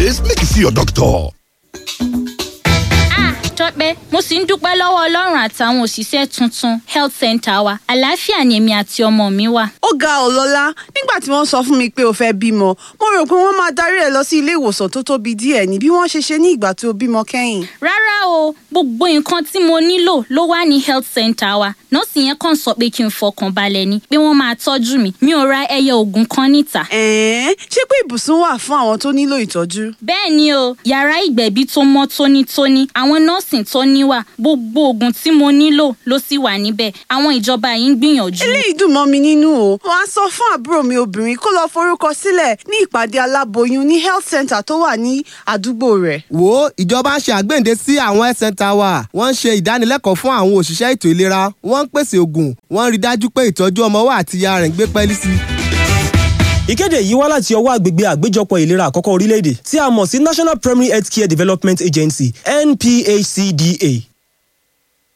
syphilis make you see your doctor. tọ́pẹ́ mo sì ń dúpẹ́ lọ́wọ́ ọlọ́run àtàwọn òṣìṣẹ́ tuntun health center wa àlàáfíà ni èmi àti ọmọ mi wà. ó ga ọ́ lọ́lá nígbà tí wọ́n sọ fún mi pé o fẹ́ bímọ mo rò pé wọ́n máa darí ẹ lọ sí ilé ìwòsàn tó tóbi díẹ̀ ní bí wọ́n ṣe ṣe ní ìgbà tó bímọ kẹ́yìn. rárá o gbogbo nǹkan tí mo nílò ló wà ní health center wa nọ́ọ̀sì yẹn kàn sọ pé kí n fọkàn balẹ̀ ni pé wọ́n máa tọ́jú mi mi ò ra ẹyẹ oògùn kan níta. ẹ̀ẹ́n ṣé pé ibùsùn wà fún àwọn tó nílò ìtọ́jú. bẹ́ẹ̀ ni o yàrá ìgbẹ̀bí tó mọ́ tónítóní àwọn nọ́ọ̀sì tó níwà gbogbo oògùn tí mo nílò ló sì wà níbẹ̀ àwọn ìjọba yìí ń gbìyànjú. eléyìí dùn mọ́ mi nínú o wọ́n á sọ fún àbúrò mi obìnrin kó lọ forúkọ sílẹ̀ ní ìpàdé aláboyún ní health center tó wà ní àdúgbò rẹ̀. wo ìjọba ń ṣe àgbéǹde sí àwọn health center wa wọ́n ń ṣe ìdánilẹ́kọ̀ọ́ fún àwọn òṣìṣẹ́ ètò ìlera wọ́n ń pèsè ògùn wọ́n ń rí dájú pé ìtọ́jú ọmọ wa àti ìyá rẹ̀ ń gbé pẹ́ẹ́lí sí i ìkéde yìí wá láti ọwọ́ àgbègbè àgbéjọpọ̀ ìlera àkọ́kọ́ orílẹ̀-èdè tí a mọ̀ sí national primary health care development agency nphcda